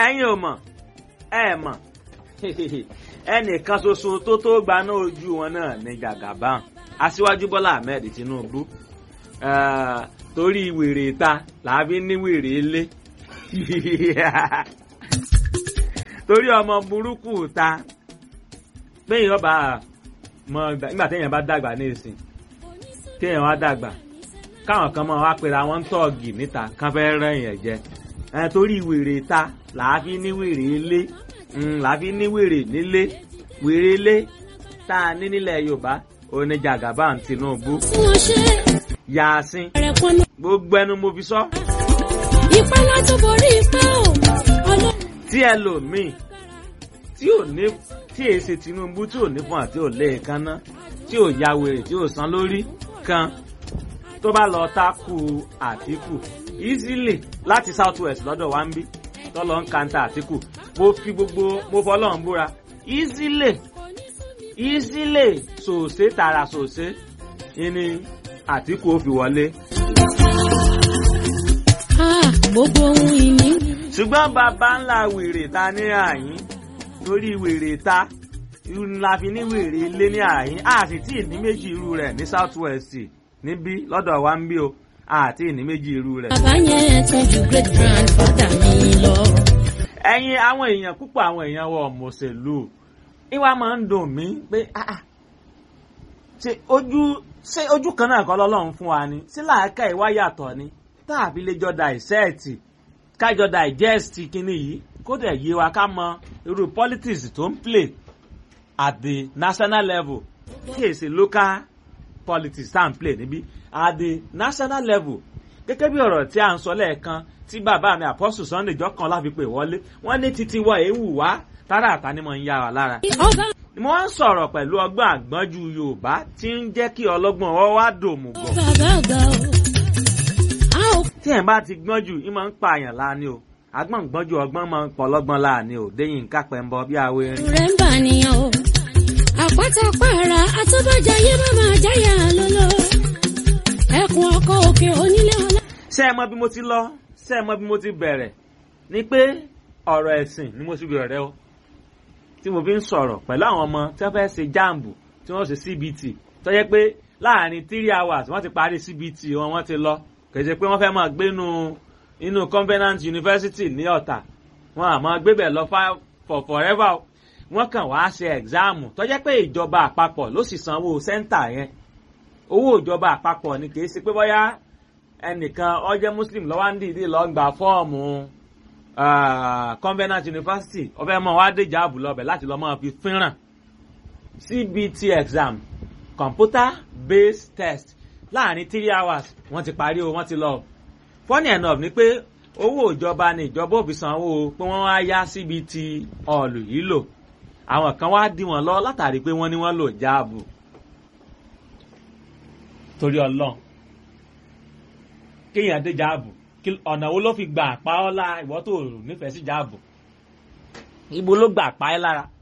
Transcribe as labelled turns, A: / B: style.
A: ẹ̀yin ò mọ̀ ẹ mọ̀ ẹnìkan ṣoṣo tó tó gbaná ojú wọn náà ní Jagaban aṣíwájú Bọ́lá Ahmed Tinubu torí wèrè ta làbí ní wèrè ilé torí ọmọ burúkú ta péyìn ọba mọ nígbà téèyàn bá dàgbà ní ìsìn téèyàn wá dàgbà káwọn kan mọ wá pera wọn ń tọ́ọ̀gì níta kán fẹ́ rẹ́yìn ẹ̀ jẹ torí wèrè ta làáfi ní wèrè ilé làáfi ní wèrè nílé wèrè ilé tá a ní nílẹ̀ Yorùbá òní Jagaban Tinubu yàásín gbogbo ẹnu mo fi sọ.
B: ìpẹ́ láti borí ìpẹ́ o.
A: tí ẹ lò míì tí ò ní tí èyí ṣe Tinubu tí ò ní fún àti ò lé èékánná tí ò ya wèrè tí ò san lórí kan tó bá lọ tákù Àtíkù easily láti south west lọ́dọ̀ wa ń bí tọ́lọ́ ń kanta Àtíkù mo fi gbogbo mo fọlọ́run búra easily easily sòsé tààrà sòsé ìní Àtíkù ó fi wọlé.
B: gbogbo ohun ìní.
A: ṣùgbọ́n bàbá ńlá wèrè ta ní àyín lórí wèrè ta la fi ní wèrè ilé ní àyín a sì tí ì ní méjì irú rẹ̀ ní south west níbí lọ́dọ̀ wa ń bí o àti ìní méjì irú rẹ̀.
B: bàbá yẹn tún ju great grandfather mi lọ.
A: ẹ̀yin àwọn èèyàn púpọ̀ àwọn èèyàn wọ mọ̀ọ́sẹ̀lú ìwà máa ń dùn mí pé ṣe ojú ṣé ojú kan náà kọ́ lọ́lọ́run fún wa ni sí làákà ìwà yàtọ̀ ni tàbí lè jọ dissect kájọ digest kínní yìí kó dẹ̀ yé wa ká mọ irú politics tó ń play at the national level kí èsì local politics tá à ń play níbí at the national level gẹ́gẹ́ bí ọ̀rọ̀ tí a ń sọ lẹ́ẹ̀kan tí bàbá mi Apostle Sunday jọ́kan láfi pè wọlé wọ́n ní títí wọ èéwù wá tára àtàní mọ̀ ń yá wa lára. mo wá ń sọ̀rọ̀ pẹ̀lú ọgbọ́n àgbọ́njú Yorùbá tí ń jẹ́ kí ọlọ́gbọ́n ọ wá dòmùgọ̀.
B: bàbá àgbà o.
A: tí ẹ̀ bá ti gbọ́n jù ìmọ̀ ń pa àyàn láàánú o agbọ́n gbọ́njú ọgbọ́n máa ń pọ̀ lọ́gbọ́n láàánú o déyìn kápẹ́ ń bọ bí awo erin.
B: rẹ̀ ń bà nìyàn o. àpáta pààrà àtọ́bàjáyé má máa jáyà lọ́lọ́. ẹkùn ọkọ òkè onílé ọlá.
A: ṣé ẹ mọ bí mo ti lọ ṣé ẹ mọ bí mo ti bẹ̀rẹ̀ ni pé ọ̀rọ̀ ẹ̀sìn ni mo ti bẹ̀rẹ̀ o tí mo fi ń sọ̀rọ̀ pẹ̀lú àwọn ọmọ tí wọ́n fẹ́ ṣe jáàmbù tí wọ́n ṣe CBT tó yẹ pé láàrin three hours wọ́n ti parí CBT wọn wọ́n ti lọ kì í ṣe pé wọ́n fẹ́ máa gbénu inú Covenant University ní Ọ̀tà wọn àmọ́ gbébẹ̀ lọ for forever wọ́n kàn wá ṣe ẹ̀gzáàmù tó jẹ́ pé ìjọba àpapọ̀ ló sì sanwó sẹ́ńtà yẹn owó ìjọba àpapọ̀ ni kì í ṣe pé bóyá ẹnìkan ó jẹ́ Muslim ló wá ń dìídì lọ gba fọ́ọ̀mù Covenant University ó fẹ́ mọ̀ wá dé jáàbù lọ́bẹ̀ láti lọ́ máa fi fínràn CBT exam computer based test láàrin three hours wọ́n ti parí o wọ́n ti lọ funny enough ni pé owó ìjọba ni ìjọba ò fi sanwó pé wọ́n wá yá CBT ọ̀lù yìí lò àwọn kan wá dí wọn lọ látàrí pé wọ́n ní wọ́n lò jáàbù torí ọlọ́run kéèyàn dé jáàbù ọ̀nà wo ló fi gbà pa ọ́ lára ìwọ́ tó nífẹ̀ẹ́ sí jáàbù ibo ló gbà pa ẹ́ lára